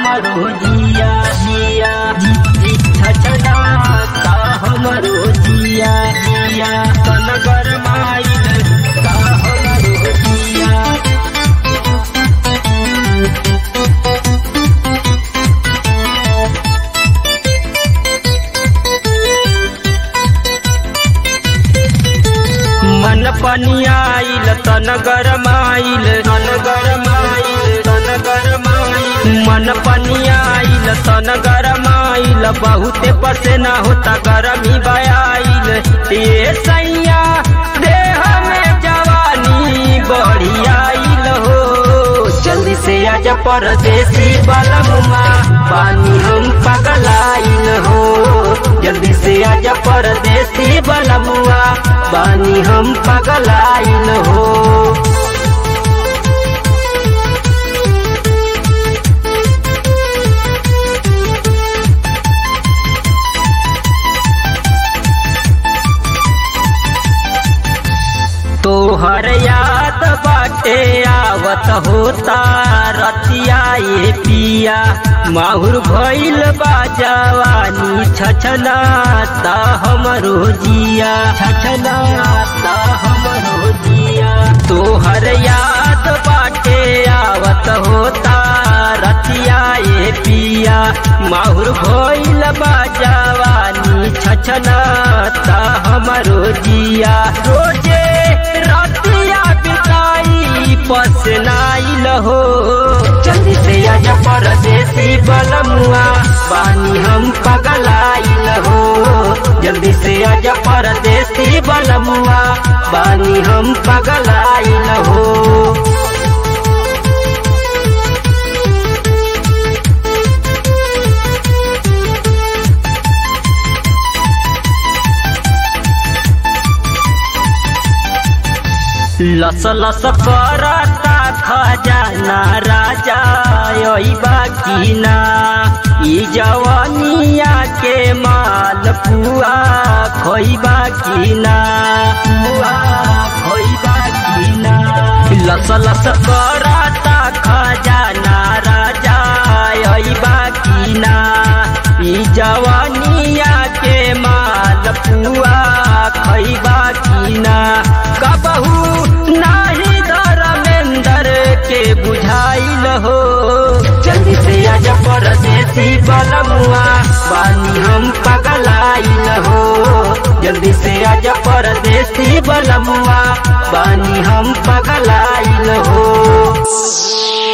हमरो जिया जिया जी छछनाता हमरो जिया जिया तन गरमाइल का हमरो जिया मन पनियाइल तन गरमाइल तन गरमाइल तन गरमाइल मन पनियाइल तन गरमाइल बहुते पसेना होता गरमी बयाइल ये सैया देह में जवानी बढ़ियाइल हो जल्दी से आजा परदेसी बलमुआ पानी हम पगलाइल हो जल्दी से आजा परदेसी बलमुआ पानी हम पगलाइल हो तोहर याद बाटे आवत होता रतिया ये पिया माहुर भइल बा जवानी छछनाता हमरो जिया छछनाता हमरो जिया तोहर याद बाटे आवत होता रतिया ये पिया माहुर भइल बा जवानी छछनाता हमरो जिया रोजे रतिया बिताई पसनाइल हो जल्दी से आजा परदेसी बलमुआ बानी हम पगलाइल हो जल्दी से आजा परदेसी बलमुआ बानी हम पगलाइल हो लस लस करता खजाना राजा बाकी ना ई जवानिया के माल पुआ खोइबा की ना पुआ खोइबा की ना लस लस करता खजाना राजा बाकी ना ई जवानिया के माल पुआ खैबा की ना कबहू नाही धर्मेंद्र के बुझाइल हो जल्दी से आजा परदेसी बलमुआ बानी हम पगलाइल हो जल्दी से आजा परदेसी बलमुआ बानी हम पगलाइल हो